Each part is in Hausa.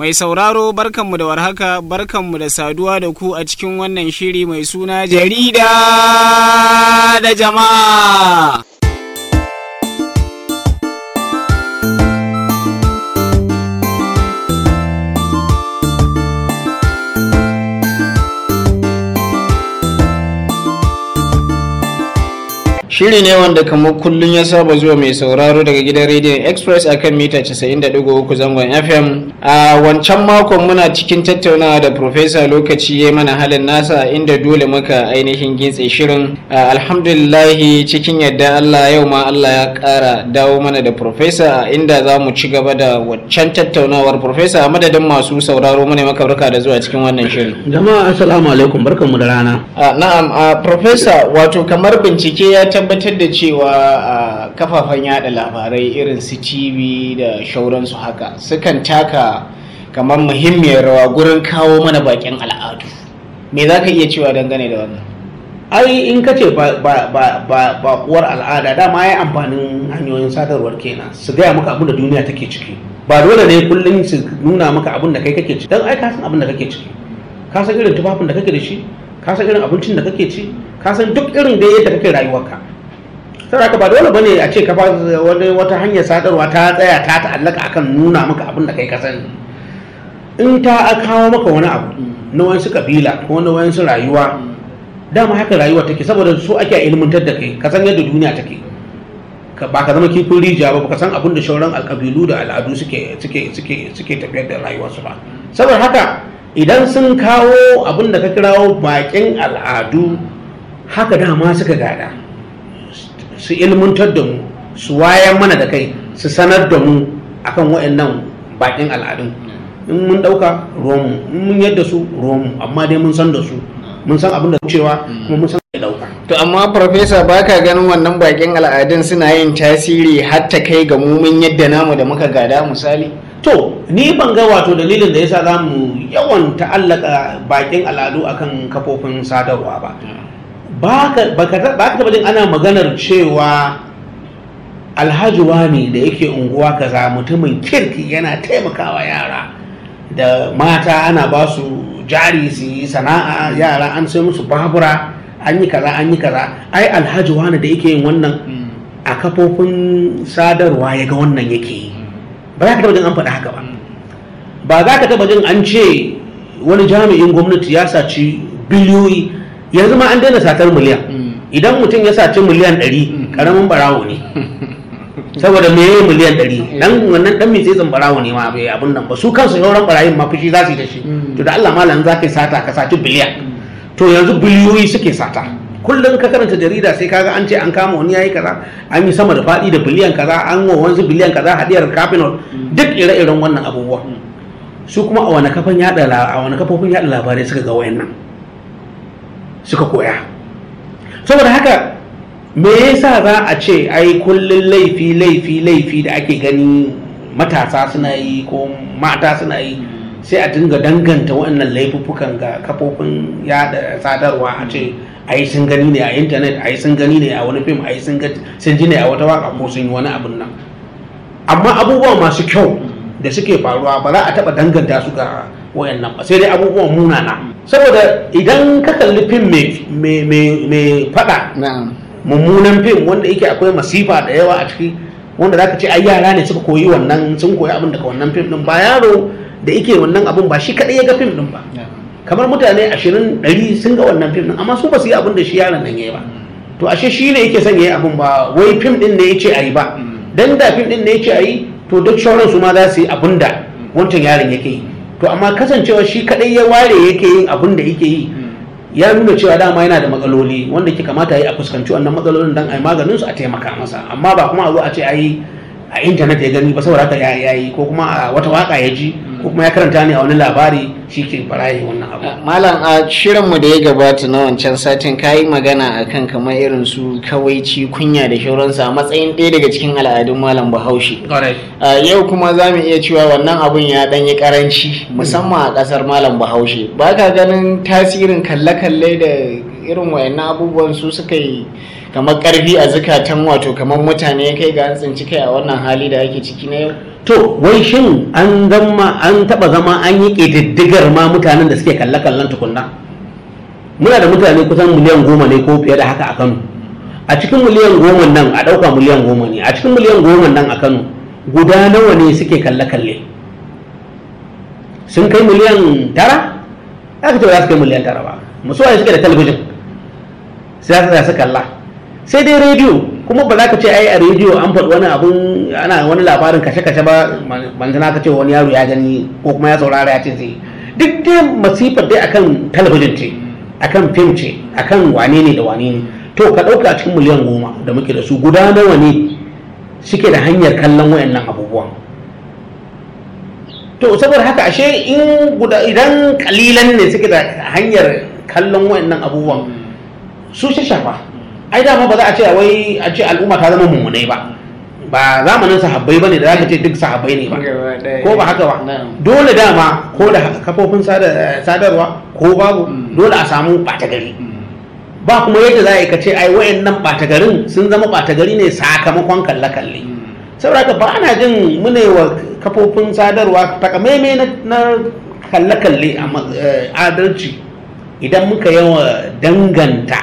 Mai sauraro barkanmu da warhaka barkanmu da saduwa da ku a cikin wannan shiri mai suna jarida da jama'a. Shiri ne wanda kamar kullum ya saba zuwa mai sauraro daga gidan rediyon Express akan mita 90.3 zangon FM. A wancan makon muna cikin tattaunawa da Profesa lokaci ya mana halin nasa inda dole muka ainihin gintse shirin. Alhamdulillahi cikin yadda Allah yau ma Allah ya kara dawo mana da Profesa inda za mu ci gaba da waccan tattaunawar Profesa a madadin masu sauraro mu ne maka barka da zuwa cikin wannan shirin. Jama'a assalamu alaikum barkanmu da rana. Na'am, Profesa wato kamar bincike ya tabbatar da cewa a kafafen yada labarai irin su tv da shauransu haka sukan taka kamar muhimmiyar rawa gurin kawo mana bakin al'adu me za ka iya cewa dangane da wannan ai in ka ce bakuwar al'ada dama ya amfanin hanyoyin sadarwar kenan su gaya maka abin da duniya take ciki ba dole ne kullum su nuna maka abin da kai kake ciki don ai ka san abin da kake ciki ka san irin tufafin da kake da shi ka san irin abincin da kake ci ka san duk irin da yadda kake rayuwarka saboda ba dole bane a ce ka wani wata hanyar sadarwa ta tsaya ta ta'allaka akan nuna maka abin da kai ka sani in ta kawo maka wani abu na wayansu kabila ko na wayansu rayuwa dama haka rayuwa take saboda su ake ilmantar da kai ka san yadda duniya take ba ka zama kifin rijiya ba ka san abin da shauran alkabilu da al'adu suke suke suke suke tafiyar da rayuwarsu ba saboda haka idan sun kawo abin da ka kirawo bakin al'adu haka dama suka gada su ilmantar da mu su wayan mana da kai su sanar da mu akan waɗannan bakin al'adun in mun ɗauka ruwanmu in mun yadda su ruwanmu amma dai mun san da su mun san abin da cewa kuma mun san da ɗauka to amma farfesa ba ka ganin wannan bakin al'adun suna yin tasiri har ta kai ga mu mun yadda namu da muka gada misali to ni ban ga wato dalilin da yasa za mu yawan ta'allaka bakin al'adu akan kafofin sadarwa ba ba ka taba jin ana maganar cewa alhaji wani da yake unguwa kaza mutumin kirki yana taimakawa yara da mata ana ba su jari su yi sana'a yara an sai musu babura an yi kaza an yi kaza ai alhaji wani da yake yin wannan a kafofin sadarwa ya ga wannan yake yi ba za ka taba jin an faɗi haka ba ba za ka taba jin an ce wani jami'in gwamnati ya saci biliyoyi yanzu ma an daina satar miliyan idan mutum ya saci miliyan ɗari ƙaramin barawo ne saboda me yayi miliyan ɗari dan wannan dan mitsitsin barawo ne ma bai abun nan ba su kansu sauran barayin ma fushi za su yi da shi to da Allah malam za ka yi sata ka saci biliyan to yanzu biliyoyi suke sata kullum ka karanta jarida sai kaga an ce an kama wani yayi kaza an yi sama da faɗi da biliyan kaza an wa wanzu biliyan kaza hadiyar capital duk ire-iren wannan abubuwa su kuma a wani kafan yada a wani kafofin yada labarai suka ga wayannan suka koya saboda haka me yasa za a ce ai kullun laifi laifi laifi da ake gani matasa suna yi ko mata suna yi sai a dinga danganta waɗannan laifuffukan ga kafofin yada sadarwa a ce ai sun gani ne a intanet ai sun gani ne a wani fim ai sun ji ne a wata waka ko sun yi wani abin nan amma abubuwa masu kyau da suke faruwa ba za a taɓa danganta su ga wayannan ba sai dai abubuwan munana saboda idan ka kalli fim mai faɗa mummunan fim wanda yake akwai masifa da yawa a ciki wanda zaka ce ai yara ne suka koyi wannan sun koyi abin daga wannan fim din ba yaro da yake wannan abin ba shi kadai ya ga fim din ba kamar mutane ashirin ɗari sun ga wannan fim din amma su ba su yi abin da shi yaron nan yayi ba to ashe shi ne yake son yayi abin ba wai fim din ne yace ayi ba dan da fim din ne yace ayi to duk shauran su ma za su yi abin da wancan yaron yake yi to amma kasancewa shi kadai ya ware yake yin abin da yake yi ya nuna cewa dama yana da matsaloli wanda ke kamata yi a fuskanci wannan matsalolin dan a yi maganin su a taimaka masa amma ba kuma a zo a ce ayi a intanet ya gani ba saboda haka ya yi ko kuma a wata waka ya ji ko kuma ya karanta ne a wani labari shi ke fara yi wannan abu malam a shirinmu da ya gabata na wancan satin ka yi magana akan kamar irin su kawaici kunya da shauransu a matsayin ɗaya daga cikin al'adun malam bahaushe yau kuma za mu iya cewa wannan abun ya ɗan yi karanci musamman a ƙasar malam bahaushe ba ka ganin tasirin kalle-kalle da irin wayannan abubuwan su suka yi kamar karfi a zukatan wato kamar mutane ya kai ga an tsinci kai a wannan hali da ake ciki na yau to wai shin an zama an taba zama an yi ƙididdigar ma mutanen da suke kalle-kallen tukunna muna da mutane kusan miliyan goma ne ko fiye da haka a kano a cikin miliyan goma nan a ɗauka miliyan goma ne a cikin miliyan goma nan a kano guda nawa ne suke kalle-kalle sun kai miliyan tara aka ce ba za su kai miliyan tara ba musuwa suke da talabijin sai za su kalla sai dai rediyo kuma ba za ka ce ai a rediyo an faɗi wani abun ana wani labarin kashe-kashe ba manzana ka ce wani yaro ya gani ko kuma ya saurara ya ce sai duk dai masifar dai akan talabijin ce akan fim ce akan wane ne da wane ne to ka ɗauka a cikin miliyan goma da muke da su guda nawa ne suke da hanyar kallon wayannan abubuwan to saboda haka ashe in guda idan kalilan ne suke da hanyar kallon wayannan abubuwan su shi shafa ai dama ba za a ce wai a ce al'umma ta zama mummunai ba ba zamanin sahabbai bane da zaka ce duk sahabbai ne ba ko ba haka ba dole dama ko da kafofin sadarwa ko babu dole a samu ɓata gari ba kuma yadda za a yi ka ce ai wayannan ɓata garin sun zama ɓata gari ne sakamakon kalle-kalle saboda ba ana jin mune wa kafofin sadarwa takamaimai na kalle-kalle a adalci idan muka yawa danganta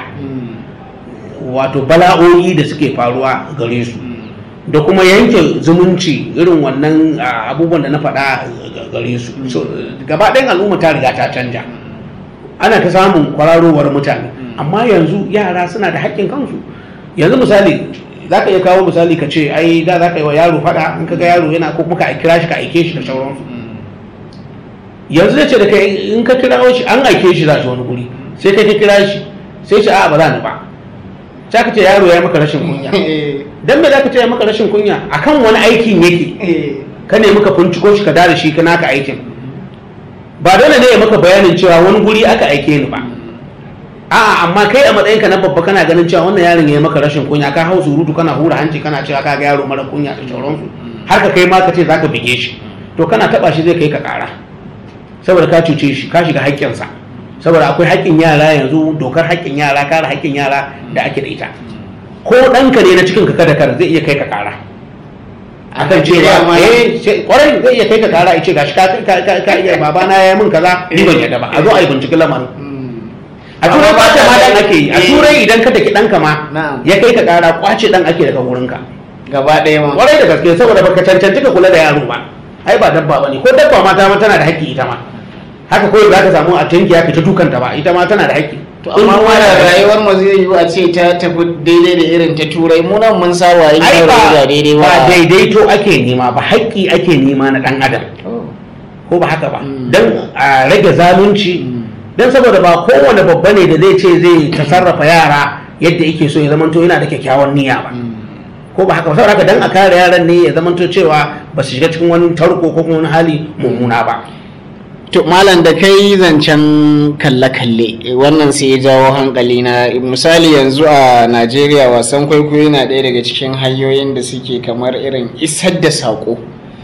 wato bala'o'i da suke faruwa gare su da kuma yanke zumunci irin wannan abubuwan da na faɗa gare su gaba ɗayan al'umma ta riga ta canja ana ta samun kwararowar mutane amma yanzu yara suna da haƙƙin kansu yanzu misali za ka iya kawo misali ka ce ai da za ka yi wa yaro faɗa in ka ga yaro yana ko kuma ka kira shi ka aike shi da sauransu yanzu zai ce da kai in ka kira shi an aike shi za shi wani guri sai kai ka kira shi sai ce a ba za ni ba sai ka ce yaro ya maka rashin kunya dan me za ka ce ya maka rashin kunya akan wani aikin yake ka nemi ka finciko shi ka dare shi ka naka aikin ba dole ne ya maka bayanin cewa wani guri aka aike ni ba a'a amma kai a matsayinka na babba kana ganin cewa wannan yaron ya maka rashin kunya ka hau surutu kana hura hanci kana cewa ka ga yaro mara kunya da sauransu har ka kai ma ka ce zaka bige shi to kana taba shi zai kai ka kara saboda ka cuce shi ka shiga haƙƙinsa saboda akwai haƙƙin yara yanzu dokar haƙƙin yara kare haƙƙin yara da ake da ita ko ɗanka ne na cikin ka kada kar zai iya kai ka kara akan cewa eh kwarai zai iya kai ka kara ya ce gashi ka ka iya babana ya yi min kaza ni ban yadda ba a zo a yi binciken lamarin a turai kwace ma dan ake yi a turai idan ka daki ɗanka ma ya kai ka kara kwace ɗan ake daga wurinka gaba ɗaya ma kwarai da gaske saboda baka cancanci ka kula da yaro ba ai ba dabba bane ko dabba ma ta tana da haƙƙi ita ma haka kawai za ka samu a tanki ya fita dukanta ba ita ma tana da haƙƙi to amma wannan rayuwar mu zai yi a ce ta tafi daidai da irin ta turai mu nan mun saba yin ai yaro ba da daidai ba ba daidaito ake nema ba haƙƙi ake nema na ɗan adam ko ba haka ba don a rage zalunci don saboda ba kowane babba ne da zai ce zai tasarrafa yara yadda yake so ya zamanto yana da kyakkyawan niyya ba ko ba haka ba saboda haka dan a kare yaran ne ya zamanto cewa ba su shiga cikin wani tarko ko kuma wani hali mummuna ba to malam da kai zancen kalle-kalle wannan sai ya jawo hankali na misali yanzu a najeriya wasan kwaikwayo na ɗaya daga cikin hanyoyin da suke kamar irin isar da saƙo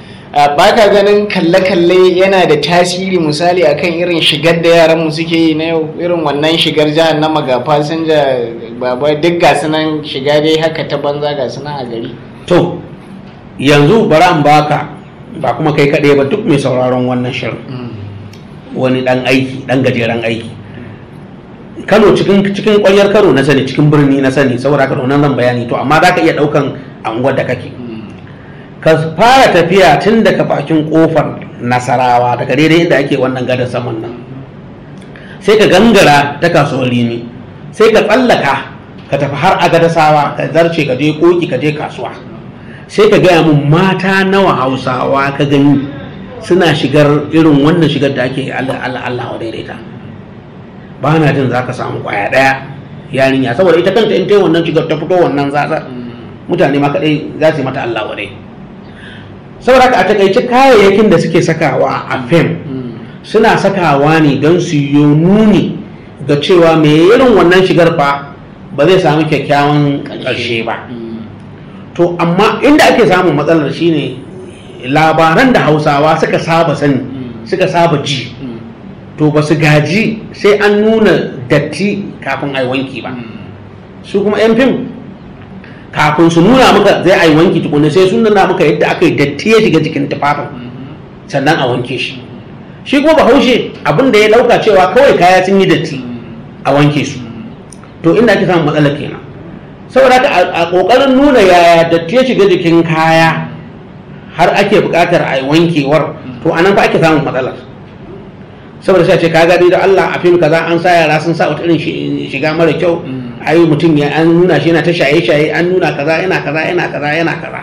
ba ka ganin kalle-kalle yana da tasiri misali akan irin shigar da yaranmu suke yi na yau irin wannan shigar jihar na ga fasinja baba duk ga nan shiga dai haka ta banza ga nan a gari to yanzu bari an baka ba kuma kai kaɗai ba duk mai sauraron wannan shirin wani ɗan aiki ɗan gajeren aiki kano cikin cikin ƙwayar kano na sani cikin birni na sani saboda haka nan zan bayani to amma za ka iya ɗaukan anguwar da kake ka fara tafiya tun daga bakin kofar nasarawa daga daidai inda ake wannan gadar saman nan sai ka gangara ta kasuwar rimi sai ka tsallaka ka tafi har a gadasawa ka zarce ka je koki ka je kasuwa sai ka gaya mun mata nawa hausawa ka gani suna shigar irin wannan shigar da ake allah allah allah wa daidaita ba na jin za ka samu kwaya daya yarinya saboda ita kanta in ta yi wannan shigar ta fito wannan zaza mutane ma kadai za su yi mata allah wa dai saboda haka a takaice kayayyakin da suke sakawa a fim suna sakawa ne don su yi nuni ga cewa mai irin wannan shigar fa ba zai samu kyakkyawan ƙarshe ba to amma inda ake samun matsalar shine labaran da hausawa suka saba sani suka saba ji to ba su gaji sai an nuna datti kafin a yi wanki ba su kuma 'yan fim kafin su nuna maka zai a yi wanki tukunna sai sun nuna maka yadda aka yi datti ya shiga jikin tufafin sannan a wanke shi shi kuma bahaushe abin da ya dauka cewa kawai kaya sun yi datti a wanke su to inda ake samun matsala kenan saboda haka a kokarin nuna yaya datti ya shiga jikin kaya har ake buƙatar a yi wankewar to anan fa ake samun matsalar saboda sai ce ka gani da Allah a fim kaza an sa yara sun sa wata irin shiga mara kyau ayi mutum ya an nuna shi yana ta shaye-shaye an nuna kaza yana kaza yana kaza yana kaza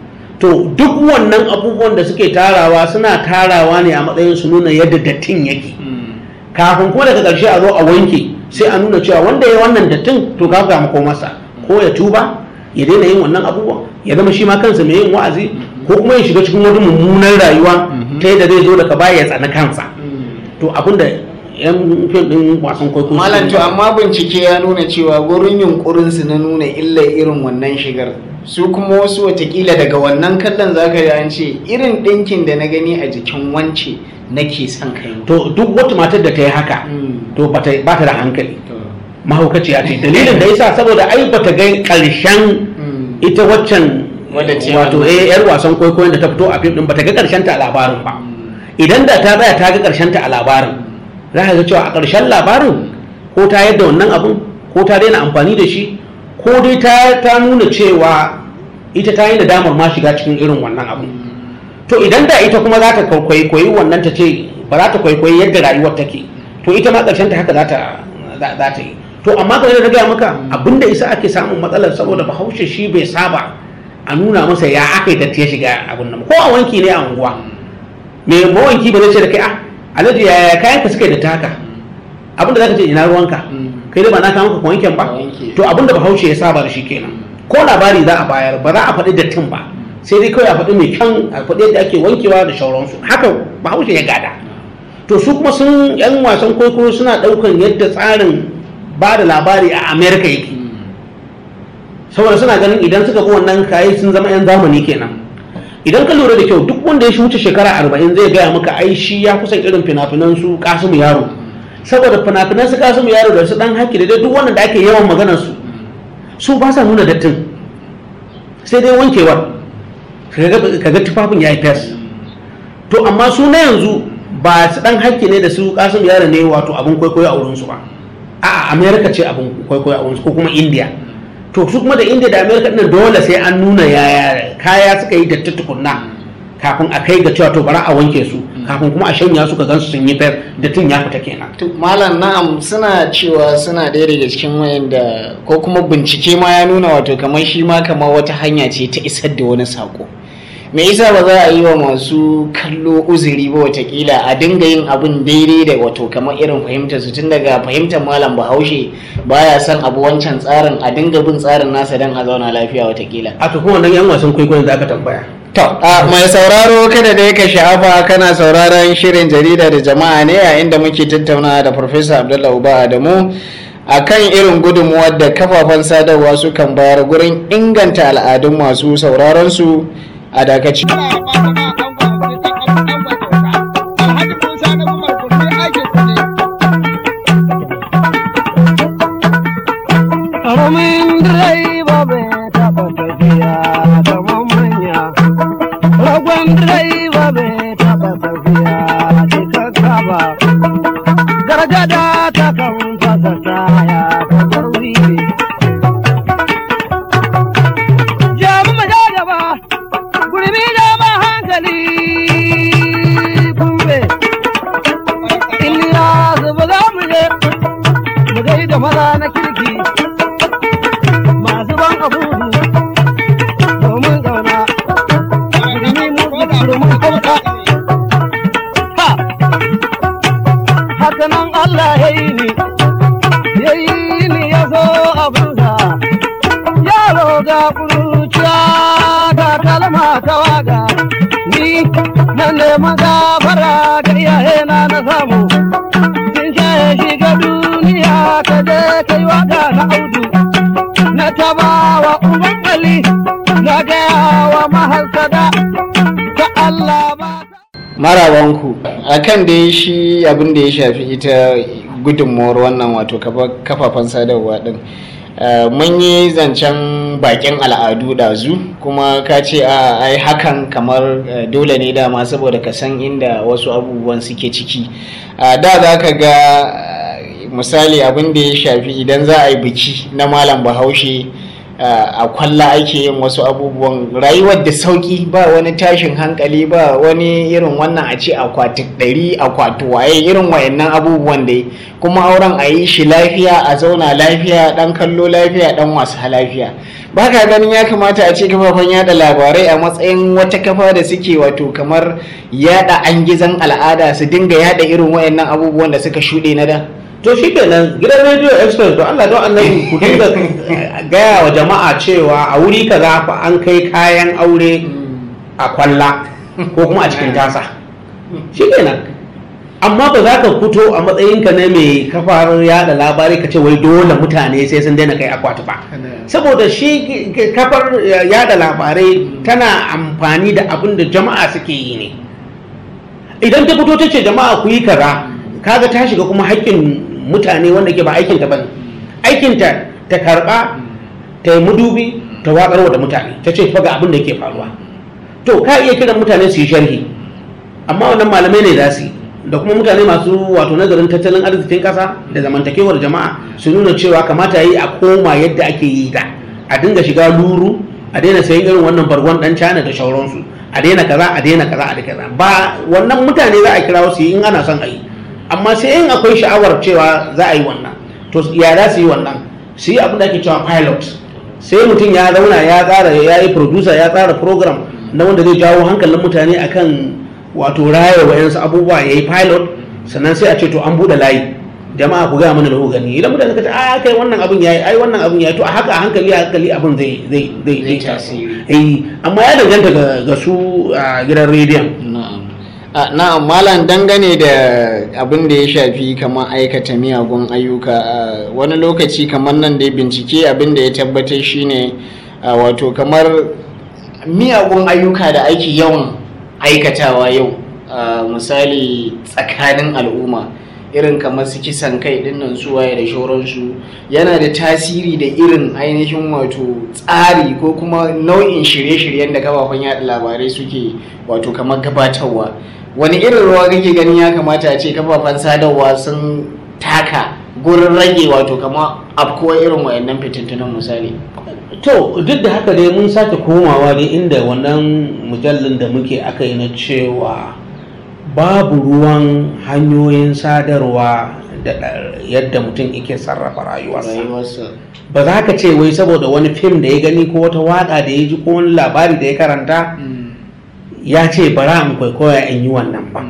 to duk wannan abubuwan da suke tarawa suna tarawa ne a matsayin su nuna yadda dattin yake kafin kuma daga ƙarshe a zo a wanke sai a nuna cewa wanda ya wannan dattin to ka ga mako masa ko ya tuba ya daina yin wannan abubuwan ya zama shi ma kansa mai yin wa'azi ko kuma ya shiga cikin wani mummunan rayuwa ta yadda zai zo daga baya ya tsani kansa to abinda yan fim din wasan kwaikwayo malam to amma bincike ya nuna cewa gurin yunkurin su na nuna illa irin wannan shigar su kuma wasu watakila daga wannan kallon zaka ji an ce irin ɗinkin da na gani a jikin wance nake son kai to duk wata matar da ta yi haka to ba ta da hankali mahaukaciya ce dalilin da yasa saboda ai bata ga karshen ita waccan wato eh yar wasan kwaikwayon da ta fito a fim din bata ga karshen ta a labarin ba idan da ta tsaya ta ga karshen ta a labarin za ka ga cewa a karshen labarin ko ta yadda wannan abun ko ta daina amfani da shi ko dai ta ta nuna cewa ita ta yi nadamar ma shiga cikin irin wannan abun to idan da ita kuma za ta kwaikwayi wannan ta ce ba za ta kwaikwayi yadda rayuwar take to ita ma karshen ta haka za ta za ta yi to amma kamar da gaya maka abinda isa ake samun matsalar saboda bahaushe shi bai saba a nuna masa ya aka yi datti ya shiga abin nan ko a wanki ne a unguwa me mawanki ba zai ce da kai a alhaji ya kayan ka suka yi da taka abinda zaka ce ina ruwanka kai da ba na maka wanken ba to abinda bahaushe ya saba da shi kenan ko labari za a bayar ba za a faɗi dattin ba sai dai kawai a faɗi mai kyan a faɗi yadda ake wankewa da sauransu haka bahaushe ya gada to su kuma sun yan wasan kwaikwayo suna ɗaukan yadda tsarin ba da labari a amerika yake saboda suna ganin idan suka bi wannan kayi sun zama 'yan zamani kenan idan ka lura da kyau duk wanda ya shi wuce shekara arba'in zai gaya maka ai shi ya kusan irin fina-finan su kasimu yaro saboda fina-finan su kasimu yaro da su dan haki da dai duk wannan da ake yawan maganar su su ba sa nuna dattin sai dai wankewar kaga tufafin ya yi fes to amma su na yanzu ba su dan haki ne da su kasimu yaro ne wato abin kwaikwayo a wurinsu ba a america ce abin kwaikwayo a wurinsu ko kuma india to su kuma da india da america ɗin dole sai an nuna yaya kaya suka yi datti tukunna kafin a kai ga cewa to bara a wanke su kafin kuma a shanya su ka gansu sun yi fayar dattin ya fita kenan malam na'am suna cewa suna ɗaya daga cikin wayanda ko kuma bincike ma ya nuna wato kamar shi ma kamar wata hanya ce ta isar da wani sako me yasa ba za a yi wa masu kallo uzuri ba watakila a dinga yin abin daidai da wato kamar irin fahimtar su tun daga fahimtar malam bahaushe baya son abu wancan tsarin a dinga bin tsarin nasa don a zauna lafiya watakila a to kuma wannan yan wasan kwaikwayon da aka tambaya to a mai sauraro kada da ka sha'afa kana sauraron shirin jarida da jama'a ne a inda muke tattaunawa da farfesa abdullahi uba adamu a kan irin gudunmuwar da kafafen sadarwa sukan bayar gurin inganta al'adun masu sauraron su a dakaci. Karamin direba bai taɓa tafiya kamar manya. Ragon direba bai taɓa tafiya cikakka ba. Gargada ta kan fasa taya ta zarwi. Jamu mu da gaba, gurmi da ma hankali kumbe. Iliya zuba za mu je, mu gaida maza na kirki. masu ban abubu domin gauna ilimi mu domin hauka ha haka nan Allah ya yi ni ya yi ni ya so abinsa yaro ga kuruciya ga kalma ta waga ni na neman gafara ga iyayena na samu sun shaye shiga duniya ka je kai waka na audu na tabawa uban Ali na gaya wa mahasada ta Allah ba. marabanku a kan da shi abin da ya shafi ita gudunmuwar wannan wato kafafen sadarwa din Uh, mun yi zancen bakin al'adu ɗazu kuma ka ce a ai hakan kamar uh, dole ne dama saboda ka san inda wasu abubuwan suke ciki uh, da za ka ga misali abin da ya shafi idan za a yi biki na malam bahaushe a kwalla ake yin wasu abubuwan rayuwar da sauki ba wani tashin hankali ba wani irin wannan a ce akwati ɗari akwati waye irin wayannan abubuwan dai kuma auren a yi shi lafiya a zauna lafiya ɗan kallo lafiya ɗan wasa lafiya ba ka ganin ya kamata a ce kafafen yada labarai a matsayin wata kafa da suke wato kamar yada an gizan al'ada su dinga yada irin wayannan abubuwan da suka shuɗe na da to shi kenan gidan radio express to Allah don annabi ku dinga gaya wa jama'a cewa a wuri kaza fa an kai kayan aure a kwalla ko kuma a cikin tasa shi kenan amma ba za ka fito a matsayinka na mai kafar yada labarai ka ce wai dole mutane sai sun daina kai akwati ba saboda shi kafar yada labarai tana amfani da abin da jama'a suke yi ne idan ta fito ta ce jama'a ku yi kaza kaga ta shiga kuma haƙƙin mutane wanda ke ba aikinta ba ne aikinta ta karɓa ta yi mudubi ta waƙarwa da mutane ta ce faga abin da ke faruwa to ka iya kiran mutane su yi sharhi amma wannan malamai ne za su yi da kuma mutane masu wato nazarin tattalin arzikin ƙasa da zamantakewar jama'a su nuna cewa kamata yi a koma yadda ake yi da a dinga shiga luru a daina sayan irin wannan bargon dan cana da shauransu a daina kaza a daina kaza a daina kaza ba wannan mutane za a kira su yi in ana son a yi amma sai in akwai sha'awar cewa za a yi wannan to ya za su yi wannan su yi abin da ake cewa pilot sai mutum ya zauna ya tsara ya yi producer ya tsara program na wanda zai jawo hankalin mutane akan wato raya wayansu abubuwa ya yi pilot sannan sai a ce to an buɗe layi jama'a ku gaya mana da ku gani idan mutane suka ce a kai wannan abin yayi ai wannan abin yayi to a haka a hankali a hankali abin zai zai zai Zai tasiri. eh amma ya danganta ga ga su a gidan rediyon na'am a na'am malam dangane da abin da ya shafi kamar aikata miyagun ayyuka a wani lokaci kamar nan da bincike abin da ya tabbatar shine a, wato kamar miyagun ayyuka da ake yawan aikatawa yau a, misali tsakanin al'umma irin kamar su kisan kai dinnan su waye da shauransu yana da tasiri da irin ainihin wato tsari ko kuma nau'in shirye-shiryen da kafafen yaɗa labarai suke wato kamar gabatarwa wani irin ruwa kake ganin ya kamata a ce kafafen sadarwa sun taka gurin rage wato kamar afkuwa irin wayannan fitintunan misali to duk da haka dai mun sake komawa dai inda wannan mujallin da muke aka yi na cewa babu ruwan hanyoyin sadarwa da da- yadda mutum yake sarrafa rayuwarsa rayuwarsa ba za ka ce wai saboda wani fim da ya gani ko wata waka da ya ji ko wani labari da ya karanta ya ce bara in kwaikwaya in yi wannan ba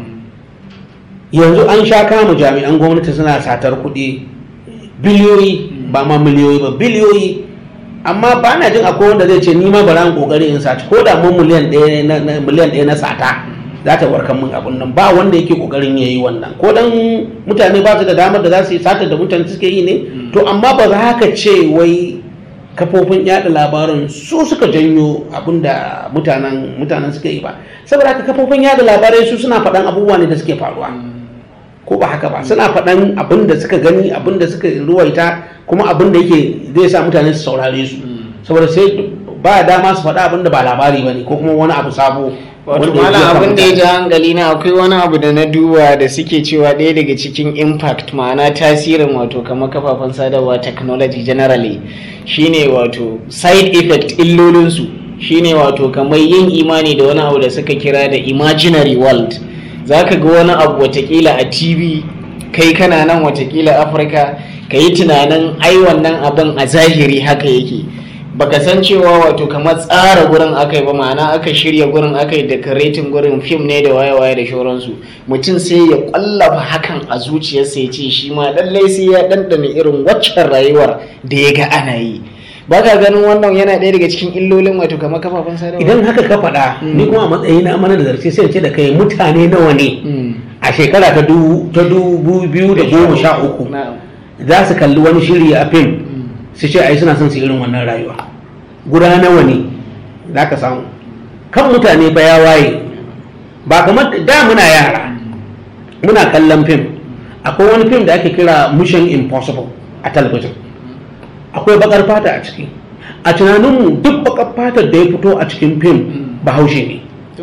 yanzu an sha kama jami'an gwamnati suna satar kuɗi biliyoyi ba ma miliyoyi ba biliyoyi amma ba na jin akwai wanda zai ce ni ma bara in kokari in saci ko da mun miliyan ɗaya na- na miliyan ɗaya na sata za ta warkar min abun nan ba wanda yake kokarin ya yi wannan ko dan mutane ba su da damar da za su yi satar da mutane suke yi ne to amma ba za ka ce wai kafofin yada labarin su suka janyo abinda mutanen mutanen suka yi ba saboda haka kafofin yada labarai su suna faɗan abubuwa ne da suke faruwa ko ba haka ba suna faɗan abin da suka gani abin da suka ruwaita kuma abin da yake zai sa mutane su saurare su saboda sai ba dama su faɗa abin da ba labari ba ne ko kuma wani abu sabo wato wanda ya malam jefa abin da ya mutane. ji hankali na akwai wani abu da na duba da suke cewa ɗaya daga cikin impact ma'ana tasirin wato kamar kafafen sadarwa technology generally shine wato side effect illolinsu shine wato kamar yin imani da wani abu da suka kira da imaginary world za ka ga wani abu watakila a tv kai kana nan watakila afirka ka yi tunanin ai wannan abin a zahiri haka yake baka san cewa wato kamar tsara gurin aka yi ba ma'ana aka shirya gurin aka yi decorating gurin fim ne da waye-waye da shauransu mutum sai ya kwallafa hakan a zuciyarsa ya ce shi ma lallai sai ya ɗanɗana irin waccan rayuwar da ya ga ana yi ba ka ganin wannan yana ɗaya daga cikin illolin wato kamar kafafen sadarwa idan haka ka faɗa ni kuma a matsayina mana da zarce sai in ce da kai mutane nawa ne Mm. a shekara ta dubu ta dubu biyu da goma sha uku Na'am. za su kalli wani shiri a fim su ce ai suna son su irin wannan rayuwa guda nawa ne za ka samu kan mutane fa ya waye ba kamar da muna yara muna kallon fim akwai wani fim da ake kira mission impossible a talabijin akwai bakar fata a ciki a tunaninmu duk bakar fatar da ya fito a cikin fim bahaushe ne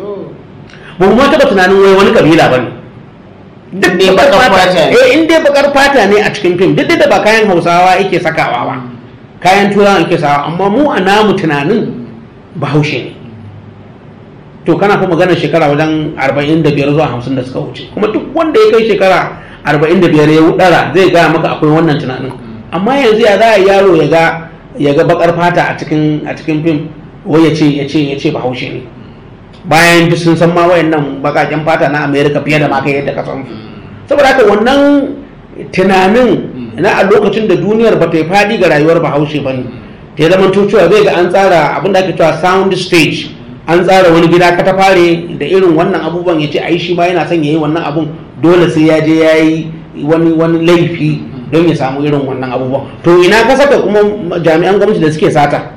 ba mu ma taɓa tunanin wai wani kabila ba ne duk Dai bakar bakar fata fata ne. eh in dai bakar fata ne a cikin fim duk da ba kayan hausawa yake sakawa ba kayan turawa yake sawa amma mu a namu tunanin bahaushe ne to kana fa magana shekara wajen 45 zuwa 50 da suka wuce kuma duk wanda ya kai shekara 45 ya wudara zai gaya maka akwai wannan tunanin amma yanzu ya za a yi yaro ya ga ya ga bakar fata a cikin a cikin fim wai ya ce ya ce ya ce bahaushe ne bayan duk sun san ma wayannan bakaken fata na America fiye da ma kai yadda ka san su saboda haka wannan tunanin na a lokacin da duniyar ba ta yi fadi ga rayuwar bahaushe ba ne ta yi zaman cewa zai ga an tsara abin da ake cewa sound stage an tsara wani gida katafare da irin wannan abubuwan ya ce ai shi ma yana son ya yi wannan abun dole sai ya je ya yi wani wani laifi don ya samu irin wannan abubuwan to ina ka saka kuma jami'an gwamnati da suke sata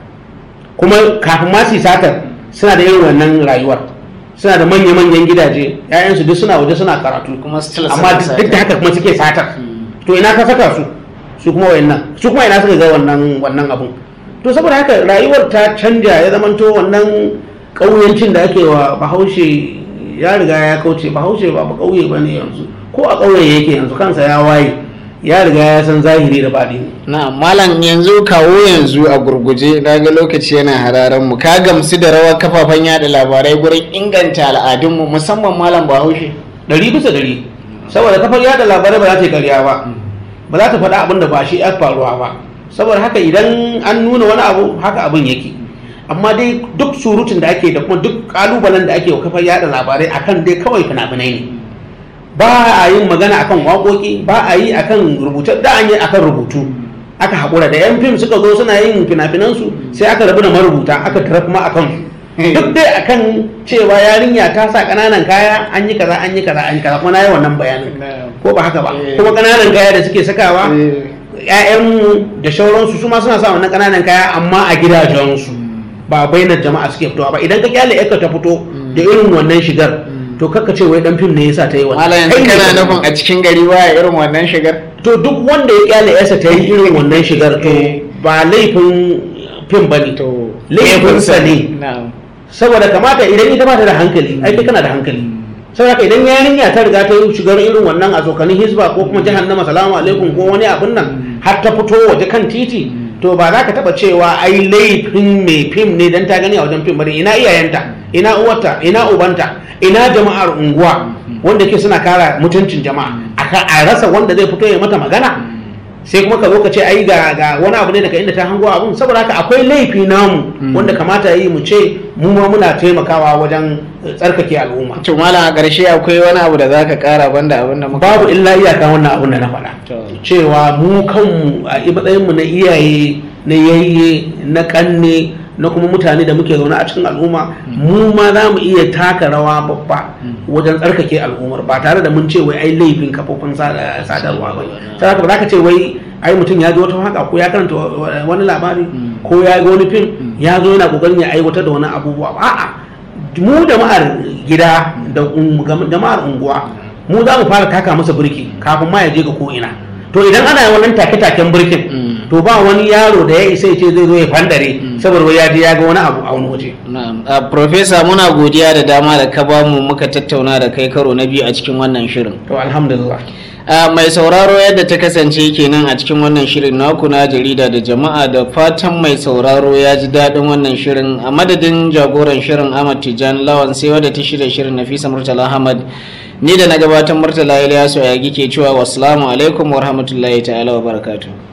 kuma kafin ma su yi satar suna da irin wannan rayuwar suna da manya-manyan gidaje 'ya'yansu duk suna waje suna karatu kuma still amma suna duk da haka kuma suke satar to ina ka saka su su kuma wayannan su kuma ina suka ga wannan wannan abun to saboda haka rayuwar ta canja ya zamanto wannan ƙauyancin da ake wa bahaushe ya riga ya kauce bahaushe ba ba ƙauye ba ne yanzu ko a ƙauye yake yanzu kansa ya waye ya riga ya san zahiri da baɗi na malam yanzu kawo yanzu a gurguje na ga lokaci yana hararen mu ka gamsu da rawar kafafen yada labarai gurin inganta al'adunmu musamman malam bahaushe ɗari bisa ɗari saboda kafar yada labarai ba za ta yi ƙarya ba ba za ta faɗa abin da ba shi ya faruwa ba saboda haka idan an nuna wani abu haka abin yake amma dai duk surutun da ake da kuma duk kalubalen da ake wa kafar yada labarai akan dai kawai fina-finai ne ba a yin magana akan waƙoƙi ba a yi akan rubuce da an yi akan rubutu aka haƙura da yan fim suka zo suna yin fina-finansu sai aka rabu da marubuta aka tara kuma akan su duk dai akan cewa yarinya ta sa ƙananan kaya an yi kaza an yi kaza an yi kaza kuma na yi wannan bayanin ko ba haka ba Eh. kuma ƙananan kaya da suke sakawa Eh. ƴaƴanmu da shauransu su ma suna sa wannan ƙananan kaya amma a gidajensu ba bainar jama'a suke fitowa ba idan ka kyale yarka ta fito da irin wannan shigar to kakka ce wai dan fim ne yasa ta yi wannan malam yanzu Kai ne kana ka- nufin a cikin gari baya irin wannan shigar to duk wanda ya kyale yarsa ta yi irin wannan shigar to Eh. ba laifin fim ba ne to laifinsa ne na'am saboda kamata idan ita ba ta da hankali ai kai kana da hankali saboda haka idan yarinya ta riga ta yi shigar irin wannan a tsokanin hisba ko kuma jahannama salamu alaikum ko wani abin nan har ta fito waje kan titi to ba za ka taba cewa ai laifin mai fim ne dan ta gani a wajen fim bane ina iyayenta ina uwarta ina ubanta ina jama'ar unguwa wanda ke suna kara mutuncin jama'a aka a rasa wanda zai fito ya mata magana sai kuma ka zo ka ce ai ga ga wani abu ne daga inda ta hango abun saboda haka akwai laifi namu wanda kamata yi mu ce mu ma muna taimakawa wajen eh, tsarkake al'umma to malam a ƙarshe akwai wani abu da zaka ƙara banda abin da muka babu illa iyaka wannan abun da na faɗa To. cewa mu kanmu a matsayin mu na iyaye na yayye na kanne na kuma mutane da muke zaune a cikin al'umma mu ma za mu iya taka rawa babba wajen tsarkake al'ummar ba tare da mun ce wai ai laifin kafofin sada- sadarwa ba sai haka ba za ka ce wai ai mutum ya ji wata haka ko ya karanta wa- wa- wani labari ko ya ga wani fim ya zo yana kokarin ya aiwatar da wani abubuwa ba a'a mu jama'ar gida da un- jama'ar unguwa mu za mu fara taka masa birki kafin ma ya je ga ko ina to idan ana yin wannan take-taken birkin Mm. to ba wani yaro da ya isa ya ce zai zo ya fandare saboda wai ya je ya ga wani abu a wani waje Na'am. A Profesa muna godiya da dama da ka bamu muka tattauna da kai karo na biyu a cikin wannan shirin. to alhamdulillah A mai sauraro yadda ta kasance kenan a cikin wannan shirin naku na jarida da jama'a da fatan mai sauraro ya ji daɗin wannan shirin a madadin jagoran shirin Ahmad Tijjani Lawan sai wadda ta shirya shirin Nafisa Murtala Ahmad ni da na gabatar Murtala Ilyasu ya ke cewa wassalamu alaikum wa rahmatullahi ta'ala wa barakatuh.